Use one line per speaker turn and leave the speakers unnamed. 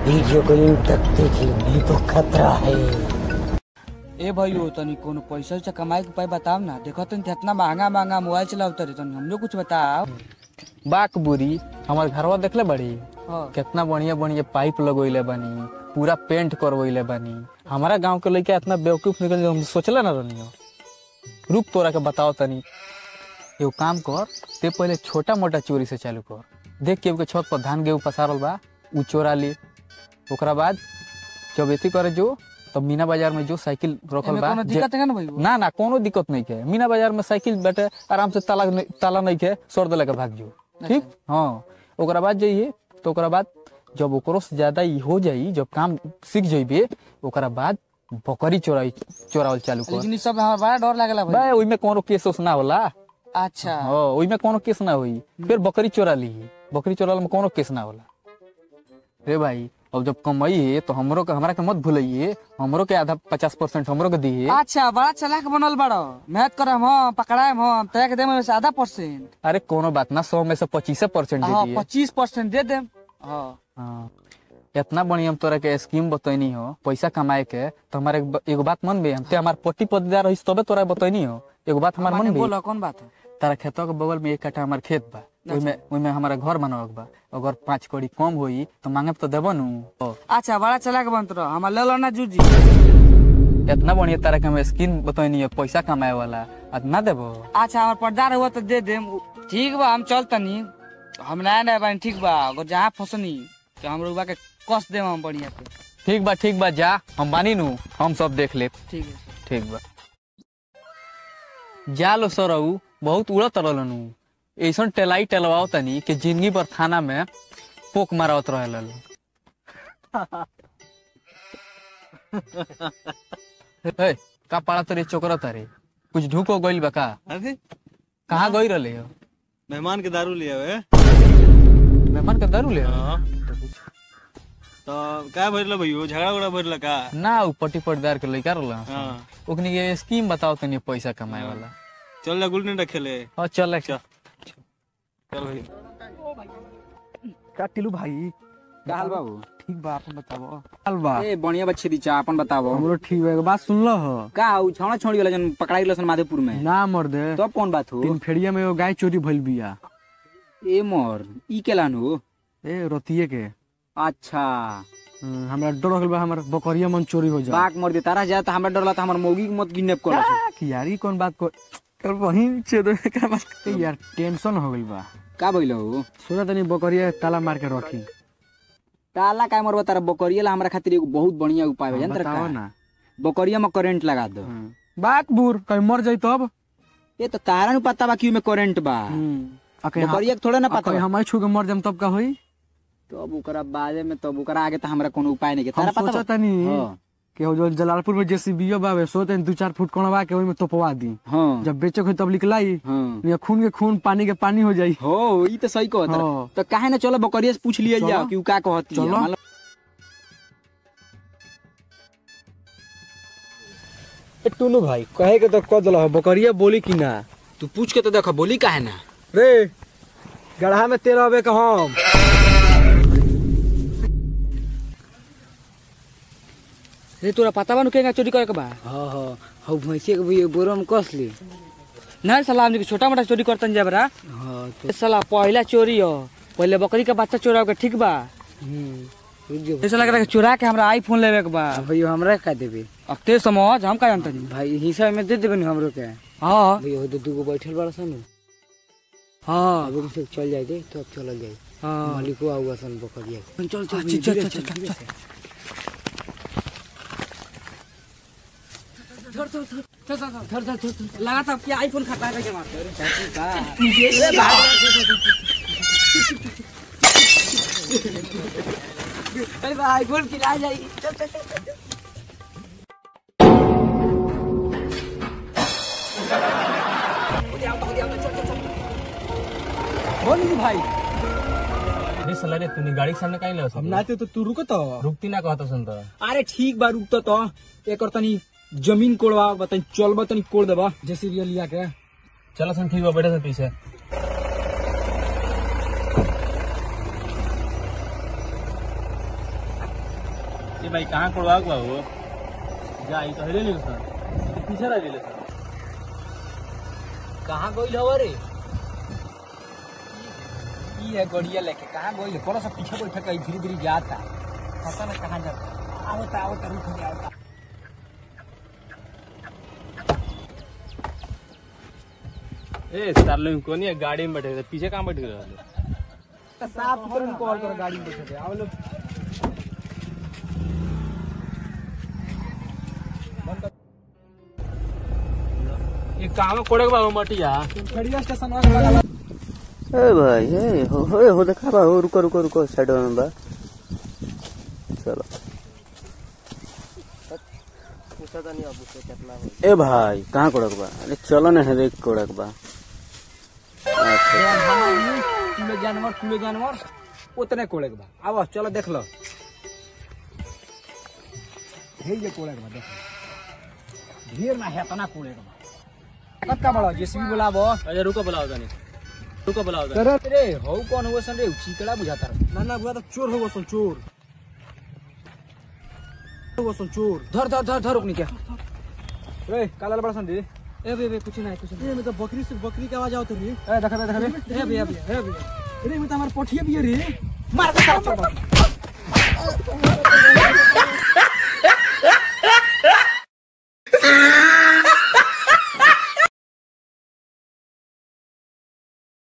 Video को इन तक देखिए नहीं तो खतरा है
ए भाइयो तनी कोनो पैसा उसा कमाए के उपाय बताओ ना देखो तनी इतना महंगा महंगा मोबाइल चलाओ तरी तनी हमरो कुछ बताओ
बाक बुरी हमार घरवा देखले बड़ी
हाँ।
कितना बढ़िया बढ़िया पाइप लगोइले बानी पूरा पेंट करवइले बानी हमारा गांव के लड़का इतना बेवकूफ निकल हम सोचले ना रहनी रुक तोरा के बताओ तनी एगो काम कर ते पहले छोटा मोटा चोरी से चालू कर देख के के छत पर धान गेहूं पसारल बा उ चोरा ली ओकरा बाद जब एती करे जो तब मीना बाजार में जो साइकिल रखल
एमे
बा
कोनो
जे-
दिक्कत है ना भाइयो
ना ना कोनो दिक्कत नहीं है मीना बाजार में साइकिल बैठे आराम से ताला नहीं- ताला नहीं है सर दे के भाग जो ठीक हाँ ओकरा बाद जाइए तो ओकरा बाद जब ओकरो से ज्यादा ई हो जाई जब काम सीख जाइबे ओकरा बाद बकरी चोराई चोरावल चालू कर
लेकिन ई सब हमरा बड़ा डर लागला भाई
बे ओइमे कोनो केस उस ना होला
अच्छा
हाँ ओइमे कोनो केस ना होई फिर बकरी चोरा ली बकरी चोराल में कोनो केस ना होला रे भाई अब जब कमाइए तो हमरो के हमरा के मत भूलिए हमरो के आधा पचास परसेंट हमरो के दिए
अच्छा बड़ा चालाक बनल बड़ो मेहनत करम हम पकड़ाएम हम तय के देम में से आधा परसेंट
अरे कोनो बात ना सौ में से पच्चीस परसेंट दे
हाँ
दिए
पच्चीस परसेंट दे देम हाँ
हाँ इतना बढ़िया हम तोरा के स्कीम बतैनी हो पैसा कमाए के तो हमारे एक ब- एगो बात मन बे हम ते हमार पट्टी पददार रही तबे तोरा बतैनी हो एगो बात हमार
माने
मन बे
बोलो कौन बात है
तारा खेतों के बगल में एक कट्ठा हमार खेत बा ओइमे ओइमे हमारा घर बनावक बा अगर पाँच कड़ी कम होई तो मांगे तो देबो नु ओ,
अच्छा बड़ा चालाक बनत रहो हमार ले लो ना जूजी
इतना बढ़िया तारा के हम स्कीम बतैनी हो पैसा कमाए वाला आज ना देबो
अच्छा हमार पर्दार हुआ तो दे देम ठीक बा हम चल तनी हम नया नया बानी ठीक बा अगर जहाँ फसनी तो हम रुआ के कस देम हम बढ़िया पे
ठीक बा ठीक बा जा हम बानी नु हम सब देख ले
ठीक है
ठीक बा जा लो सरऊ बहुत उड़त रहलन ऐसन टेलाई टेलवाओ तनी कि जिंदगी भर थाना में पोक मारावत रहल ए, का पाड़ा तरे चोकरा तारे कुछ ढूको गइल बा का
अरे
कहाँ गई रहले हो
मेहमान के दारू लिया हुए
मेहमान के दारू ले
हाँ। तो क्या भरला भैयो झगड़ा उगड़ा भरला का
ना उ पट्टी पटदार के लइका रहल
हाँ
ओकनी के स्कीम बताओ तनी पैसा कमाए वाला
चल जा गुल्ली डंडा खेले
हाँ चल
चल चल भाई
का टिलू भाई
का हाल बाबू
ठीक बा अपन बताओ हाल बा
ए बढ़िया बच्चे दीचा अपन बताओ
हमरो ठीक बा एगो बात सुन लो हो
का उ छौड़ा छोड़ी वाला जन पकड़ाई लसन माधेपुर में
ना मर दे
तब कौन बात हो
तीन फेड़िया में एगो गाय चोरी भइल बिया
ए मोर ई केलान हो
ए रतिये के
अच्छा
हम्म, हमरा डर हो गइल बा हमर बकरिया मन चोरी हो जा
बाक मर दे तारा जा त हमरा डर ला त हमर मौगी के मत किडनैप कर
कि यार ई कौन बात को कर बहिन छे दो का बात ए यार टेंशन हो गइल बा
का भइल हो
सोचा तनी बकरिया ताला मार के रखी
ताला का मरबा तारा बकरिया ला हमरा खातिर एगो बहुत बढ़िया उपाय है जानत
बताओ
का
ना
बकरिया में करंट लगा दो
हम्म। बाक बूर कहीं मर जाई तब
ए तो तारा नु पता बा कि में करंट बा
आ कहीं हम-
बकरिया के थोड़ा ना
आ
पता
कहीं
बा।
हमारे छू के मर जाम तब का होई
तब ओकरा बारे में तब ओकरा आगे त हमरा कोनो उपाय नहीं के
हम
तारा पता
सोचा
बा?
तनी
हाँ
कि हो जो जलालपुर में जेसीबीओ बावे सोते दू चार फुट कोणवा के ओई में तोपवा दी
हाँ
जब बेचे हो तब निकलाई
हाँ
या खून के खून पानी के पानी हो जाई
हो ई तो सही कहत रहा।
हाँ।
तो काहे ना चलो बकरिया से पूछ लिया
चलो।
जाओ कि उ का कहती है
चलो।
मतलब
टुनु भाई कहे के तो कह दल बकरिया बोली कि ना
तू पूछ के तो देखो बोली काहे ना
रे गढ़ा में तेरह अबे का हम
रे तोरा पता बा नु केगा चोरी करे के बा
हाँ हाँ हौ भैंसे के भी बोरा में कस ली
ना साला हमनी के छोटा मोटा चोरी करतन जा बरा
हाँ तो
ए साला पहला चोरी हो पहले बकरी का बच्चा चोरा के ठीक बा
हम्म, रुक जो
ए साला के चोरा के हमरा आईफोन लेवे के बा
भैया हमरा का देबे
अब ते समझ हम का जानतनी
भाई हिस्सा में दे देबे हमरो के
हां
भैया हो तो दूगो बैठल बड़ा सन
हां
अब से चल जाए दे तो अब चलल जाए
हां
मालिको आऊगा सन बकरिया के।
चल चल चल चल चल चल चल लगा था क्या आईफोन खाता है क्या मारते अरे भाई आईफोन खिला जाइए चल चल चल
बोल भाई
अरे साला रे तूने गाड़ी के सामने काहे ले
हम नाते तो तू रुको तो
रुकती ना कहता सुन तो
अरे ठीक बा रुक तो एक तनी जमीन कोड़वा बताई चलबा तनी कोड़ देबा
जेसीबी लिया के
चलो सुन ठीक बा बैठे से पीछे
भाई कहाँ कोड़वा के बा हो जा ई तो हेले नहीं सर पीछे रह गेले सर
कहाँ गइल हवा रे ई है गड़िया लेके कहाँ गइल बड़ा सा पीछे बैठा कहीं धीरे धीरे जाता पता ना कहाँ जाता आवता आवता रुक गया आवता
ए सर लोग कोनी है गाड़ी में बैठे थे पीछे कहाँ बैठ गए रहले
साफ सुथरा कॉल कर गाड़ी में बैठे थे आओ लोग
ये कहाँ कोड़े के बा हो मटिया
खड़िया स्टेशन वाला लगा
ए भाई ए हो हो हो देखा बा हो रुको रुको रुको साइड में बा चलो ए भाई कहाँ कोड़क बा अरे चलो ना है देख कोड़क बा अच्छा
कुले जानवर कुले जानवर उतने कोड़े के बा आओ चलो देख लो हे ये कोड़े के बा देख लो। ढेर ना है तना कोड़े के बा कत्ता बड़ा जेसीबी बुलाबो
अच्छा रुको बुलाओ तनी रुको बुलाओ तनी
रे हौ कौन हुआ सन रे चिकड़ा बुझाता रे
ना ना बुआ तो चोर हो सन चोर हो सन चोर
धर धर धर धर रुकनी क्या रे काला बड़ा सन रे
ए बे बे कुछ नहीं कुछ नहीं में तो बकरी से बकरी की आवाज आवत रही
ए देखा देखा रे
ए भैया भैया ए भैया अरे में तो हमार पठिया भी है रे
मार के सारा चोर